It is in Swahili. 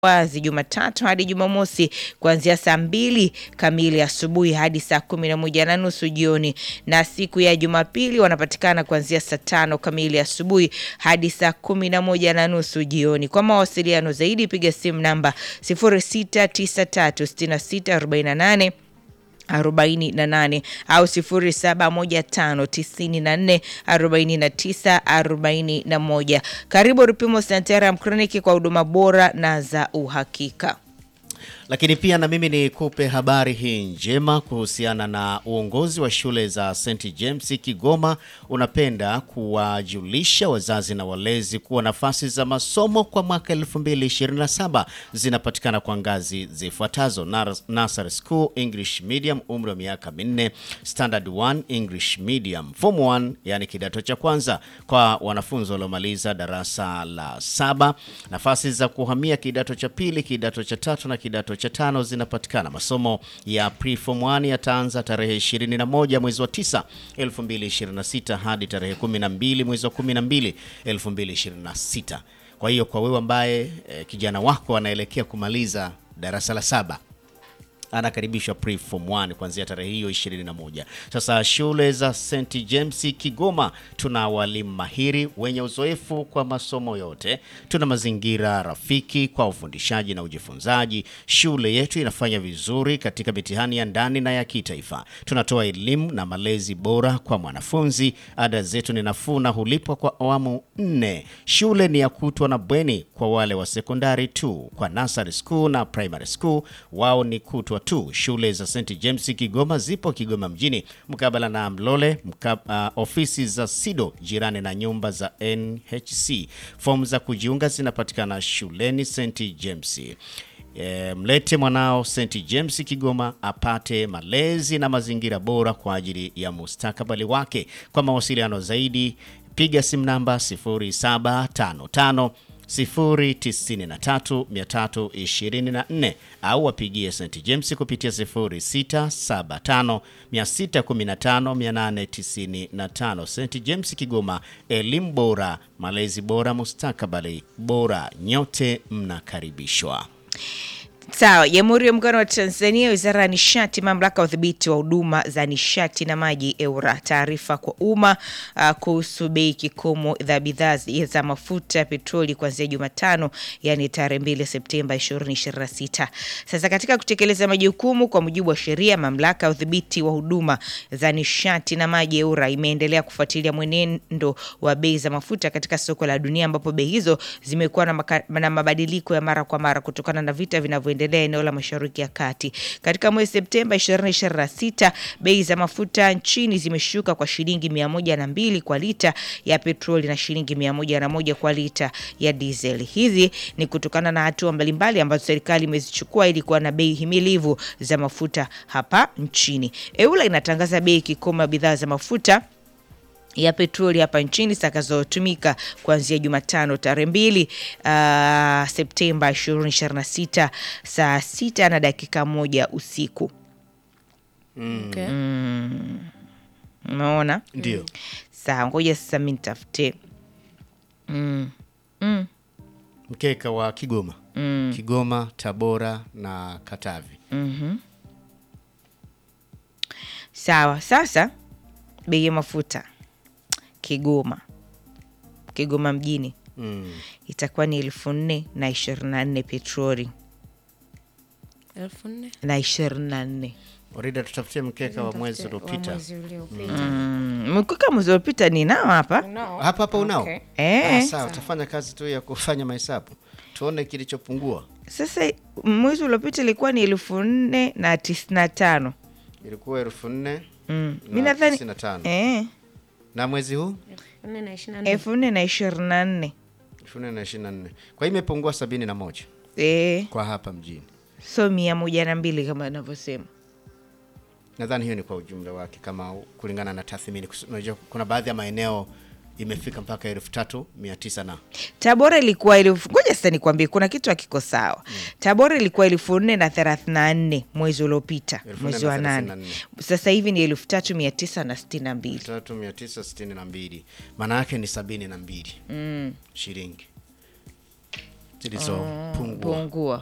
wazi Jumatatu hadi Jumamosi kuanzia saa mbili kamili asubuhi hadi saa kumi na moja na nusu jioni, na siku ya Jumapili wanapatikana kuanzia saa tano kamili asubuhi hadi saa kumi na moja na nusu jioni. Kwa mawasiliano zaidi piga simu namba 06936648 48 au 0715944941. Karibu Rupimo Santaram Kliniki kwa huduma bora na za uhakika. Lakini pia na mimi nikupe habari hii njema kuhusiana na uongozi wa shule za St James Kigoma. Unapenda kuwajulisha wazazi na walezi kuwa nafasi za masomo kwa mwaka 2027 zinapatikana kwa ngazi zifuatazo: Nursery School English Medium, umri wa miaka minne; Standard 1 English Medium; Form 1 yani kidato cha kwanza kwa wanafunzi waliomaliza darasa la saba. Nafasi za kuhamia kidato cha pili, kidato cha tatu na kidato cha tano zinapatikana. Masomo ya preform 1 yataanza tarehe 21 mwezi wa 9 2026 hadi tarehe 12 mwezi wa 12 2026. Kwa hiyo kwa wewe ambaye eh, kijana wako anaelekea kumaliza darasa la saba anakaribishwa preform 1 kuanzia tarehe hiyo 21. Sasa shule za St James Kigoma tuna walimu mahiri wenye uzoefu kwa masomo yote. Tuna mazingira rafiki kwa ufundishaji na ujifunzaji. Shule yetu inafanya vizuri katika mitihani ya ndani na ya kitaifa. Tunatoa elimu na malezi bora kwa mwanafunzi. Ada zetu ni nafuu na hulipwa kwa awamu nne. Shule ni ya kutwa na bweni kwa wale wa sekondari tu. Kwa nursery school na primary school wao ni kutwa tu. Shule za St James Kigoma zipo Kigoma mjini mkabala na Mlole mkab, uh, ofisi za SIDO jirani na nyumba za NHC. Fomu za kujiunga zinapatikana shuleni St James. E, mlete mwanao St James Kigoma apate malezi na mazingira bora kwa ajili ya mustakabali wake. Kwa mawasiliano zaidi piga simu namba 0755 093324 au wapigie St James kupitia 0675 615 St James Kigoma, elimu bora, malezi bora, mustakabali bora. Nyote mnakaribishwa. Sawa. Jamhuri ya Muungano wa Tanzania, Wizara ya Nishati, Mamlaka ya Udhibiti wa Huduma za Nishati na Maji EWURA, taarifa kwa umma uh, kuhusu bei kikomo za bidhaa za mafuta ya petroli kuanzia Jumatano, yani tarehe 2 Septemba 2026. Sasa katika kutekeleza majukumu kwa mujibu wa sheria, Mamlaka ya Udhibiti wa Huduma za Nishati na Maji EWURA imeendelea kufuatilia mwenendo wa bei za mafuta katika soko la dunia, ambapo bei hizo zimekuwa na, na mabadiliko ya mara kwa mara kutokana na vita vinavyo endelea eneo la Mashariki ya Kati. Katika mwezi Septemba 2026, bei za mafuta nchini zimeshuka kwa shilingi mia moja na mbili kwa lita ya petroli na shilingi mia moja na moja kwa lita ya diesel. Hizi ni kutokana na hatua mbalimbali ambazo serikali imezichukua ili kuwa na bei himilivu za mafuta hapa nchini. EWURA inatangaza bei kikomo ya bidhaa za mafuta ya petroli hapa nchini zitakazotumika kuanzia Jumatano tarehe mbili uh, Septemba 2026 saa sita na dakika moja usiku. Okay. Mm. Umeona? Ndio. Sawa, ngoja sasa mi nitafute mm. mm. Mkeka wa Kigoma. Mm. Kigoma, Tabora na Katavi. Mhm. Sawa, sasa bei ya mafuta Kigoma, Kigoma mjini Mm. itakuwa ni elfu nne na ishirini na nne petroli elfu nne na ishirini na nne Orida, tutafutie mkeka wa mwezi wa uliopita. mwezi uliopita. mkuka mwezi uliopita ni nao hapa Unao? Hapa hapa unao? Okay. eh. Ah, sawa, utafanya kazi tu ya kufanya mahesabu tuone kilichopungua. Sasa mwezi uliopita ilikuwa ni elfu nne na tisini na tano Ilikuwa elfu nne mm. na mi nadhani tisini na tano. eh, na mwezi huu Elfu nne na ishirini na nne. elfu nne na ishirini na nne elfu nne na ishirini na nne. Kwa hiyo imepungua sabini na moja eh, kwa hapa mjini. so mia moja na mbili kama anavyosema Nadhani hiyo ni kwa ujumla wake, kama kulingana na tathmini. Unajua kuna baadhi ya maeneo imefika mpaka elfu tatu mia tisa na Tabora ilikuwa elfu ngoja sasa nikwambie, kuna kitu hakiko sawa. Tabora ilikuwa elfu nne na thelathini na nne mwezi uliopita, Elfu nne mwezi na wa thelathini nane. na nne. Sasa hivi ni elfu tatu mia tisa na sitini na mbili. tatu mia tisa sitini na mbili maana yake ni sabini na mbili Mm. shilingi zilizopungua. pungua